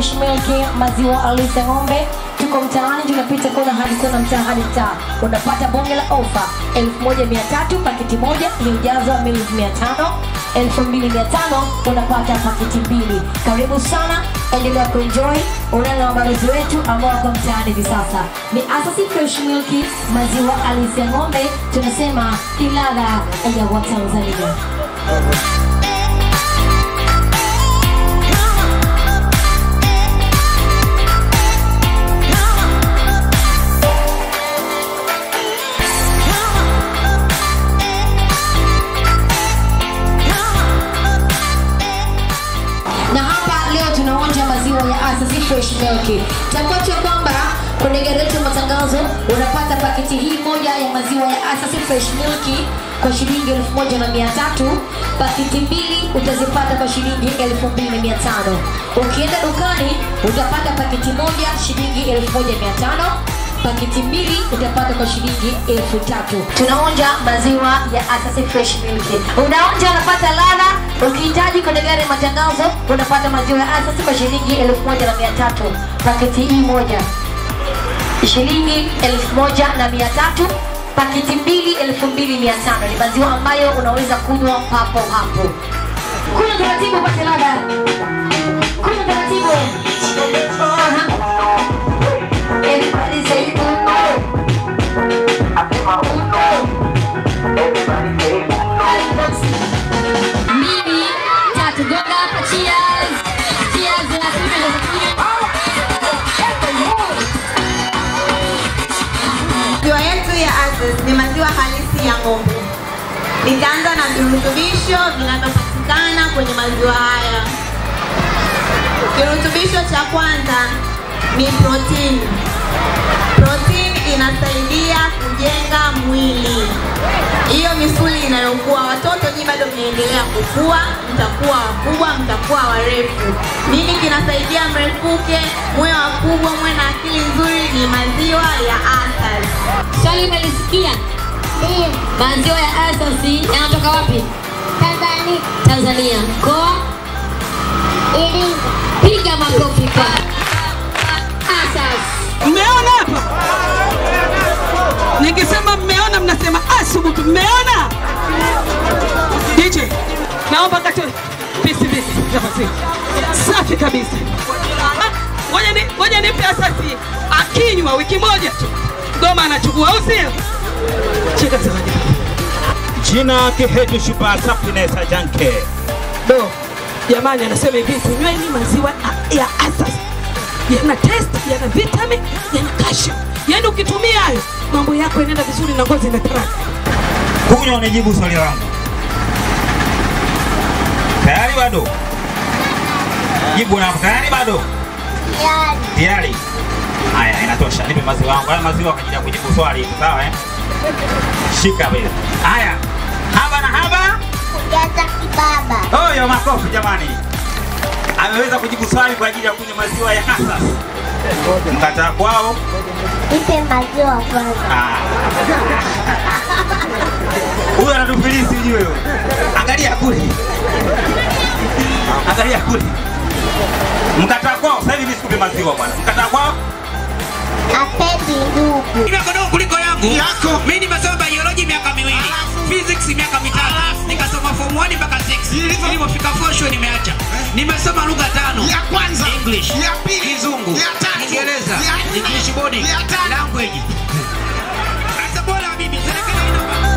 Fresh Milk, maziwa halisi ya ng'ombe. Tuko mtaani, tunapita kona hadi kona, mtaa hadi mtaa, unapata bonge la ofa 1300 paketi moja iliyojazwa mili 500 2500 unapata paketi mbili. Karibu sana, endelea kuenjoy. Unaona mabalozi wetu ambao wako mtaani hivi sasa ni Asasi Fresh Milk, maziwa halisi ya ng'ombe. Tunasema ni ladha ya Watanzania. na hapa leo tunaonja maziwa ya Asasi Fresh Milk. Takuacha kwamba kwenye gari letu ya matangazo unapata paketi hii moja ya maziwa ya Asasi Fresh Milk kwa shilingi elfu moja na mia tatu. Paketi mbili utazipata kwa shilingi elfu mbili na mia tano. Ukienda dukani utapata paketi moja shilingi elfu moja mia tano paketi mbili utapata kwa shilingi elfu tatu. Tunaonja maziwa ya Asasi Fresh Milk. Unaonja unapata ladha. Ukihitaji kwenye gari ya matangazo unapata maziwa ya Asasi kwa shilingi elfu moja na mia tatu. Paketi hii moja shilingi elfu moja na mia tatu. Paketi mbili elfu mbili mia tano. Ni maziwa ambayo unaweza kunywa papo hapo. Kunywa taratibu upate ladha. Kunywa taratibu. Aha. Everybody say uno. Mbili, tatu, gonga hapa, cheers. Cheers, na Maziwa yetu ya Aziz ni maziwa halisi ya ng'ombe. Nitaanza na virutubisho vinavyopatikana kwenye maziwa haya. Kirutubisho cha kwanza ni protini. Protini inasaidia kujenga mwili, hiyo misuli inayokuwa. Watoto nyinyi bado mnaendelea kukua, mtakuwa wakubwa, mtakuwa warefu. Nini kinasaidia mrefuke, mwe wakubwa, mwe na akili nzuri? Ni maziwa ya Asas. Swali umelisikia? Ndio. Maziwa ya Asasi yanatoka wapi? Tanzania. Tanzania. Mkoa? Iringa. Piga makofi kwa Asas. Mmeona hapa? Nikisema mmeona, mnasema asubutu. Mmeona? DJ, naomba kati pisi pisi nafasi safi kabisa. Ah, Ngoja ni ngoja nipe Asasi akinywa wiki moja tu goma anachukua, au sio? Cheka zawadi. Jina Kiheju Shupa Happiness Ajanke. Do, jamani, anasema hivi, kunyweni maziwa ya Asas yana test, yana vitamin, yana calcium. Yaani ukitumia hayo mambo yako yanaenda vizuri na ngozi inataraka. Kunywa unijibu swali langu. Tayari bado? Jibu na tayari bado? Yaani. Tayari. Haya, inatosha. Nipe maziwa yangu. Haya maziwa kwa ajili ya kujibu swali, sawa eh? Shika vile. Haya. Haba na haba. Kujaza kibaba. Oyo makofi jamani. Ameweza kujibu swali kwa ajili ya kunywa maziwa ya Asas. Mkataa kwao. Nipe maziwa kwanza. Ah. Huyu anatufilisi ujue huyo. Angalia kule. Angalia kule. Mkataa kwao. Sasa hivi mimi sikupe maziwa bwana. Mkataa kwao. Apendi ndugu. Ina kodoo kuliko yangu. Yako. Mimi nimesoma biology miaka miwili. Physics miaka mitatu. Nikasoma form 1 mpaka 6. Nilipofika 4 show nimeacha. Nimesoma lugha tano. Ya kwanza. English. Ya pili. Kizungu. Ya tatu. Kiingereza. Ya nne. English boarding. Ya tano. Language. Sasa bora bibi, serikali ina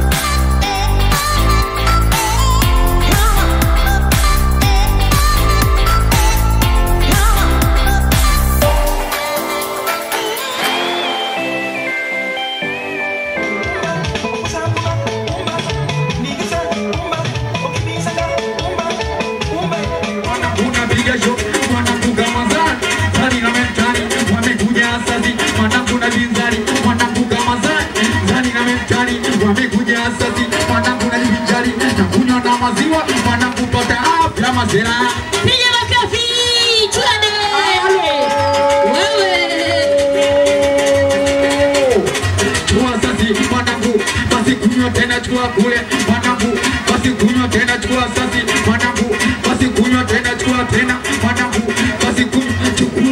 unapiga show mwanangu kama zani zani na mentali wamekuja asasi mwanangu na vinzari mwanangu kama zani zani na mentali wamekuja asasi mwanangu na vinzari na kunywa na maziwa mwanangu pata afya mazera Piga makofi. Twende. Wewe. chukua asasi mwanangu basi kunywa tena chukua kule mwanangu basi kunywa tena chukua asasi mwanangu basi kunywa tena chukua tena mwanangu basi kunywa chukua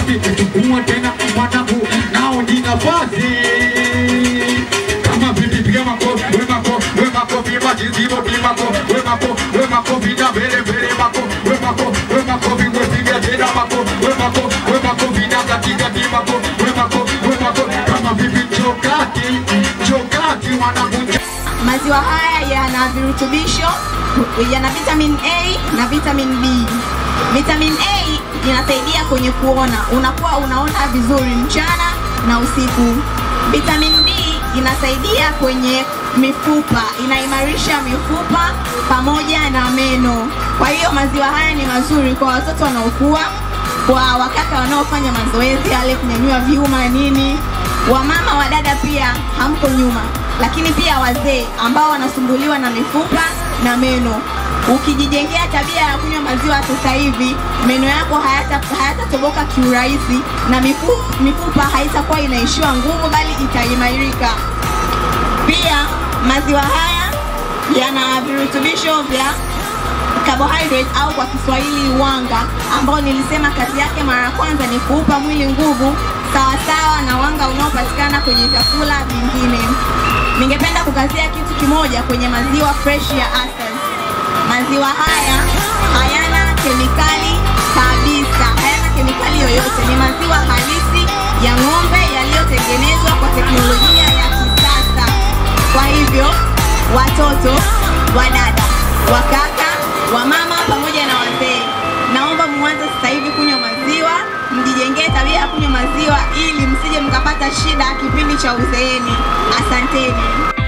wapi chukua tena mwanangu nao ni nafasi kama vipi piga makofi we makofi we makofi majizibo pi makofi we makofi we makofi na vele vele makofi we makofi we makofi we piga tena makofi we makofi we makofi na katika ti makofi we makofi we makofi kama vipi chokati chokati mwanangu Maziwa haya yana virutubisho, yana vitamin A na vitamin B. Vitamin A inasaidia kwenye kuona, unakuwa unaona vizuri mchana na usiku. Vitamin B inasaidia kwenye mifupa, inaimarisha mifupa pamoja na meno. Kwa hiyo maziwa haya ni mazuri kwa watoto wanaokua, kwa wakaka wanaofanya mazoezi yale kunyanyua vyuma nini, wamama wa dada pia hamko nyuma, lakini pia wazee ambao wanasumbuliwa na mifupa na meno. Ukijijengea tabia ya kunywa maziwa sasa hivi, meno yako hayata hayatatoboka kiurahisi na mifupa, mifupa haitakuwa inaishiwa nguvu, bali itaimarika. Pia maziwa haya yana virutubisho vya carbohydrate au kwa Kiswahili wanga, ambao nilisema kazi yake mara ya kwanza ni kuupa mwili nguvu sawasawa na wanga unaopatikana kwenye vyakula vingine. Ningependa kukazia kitu kimoja kwenye maziwa fresh ya Asas. Maziwa haya hayana kemikali kabisa, hayana kemikali yoyote. Ni maziwa halisi ya ng'ombe yaliyotengenezwa kwa teknolojia ya kisasa. Kwa hivyo watoto, wadada, wakaka, wamama pamoja na wazee, naomba muanze sasa hivi kunywa maziwa, mjijengee tabia ya kunywa maziwa ili msije mkapata shida kipindi cha uzeeni. Asanteni.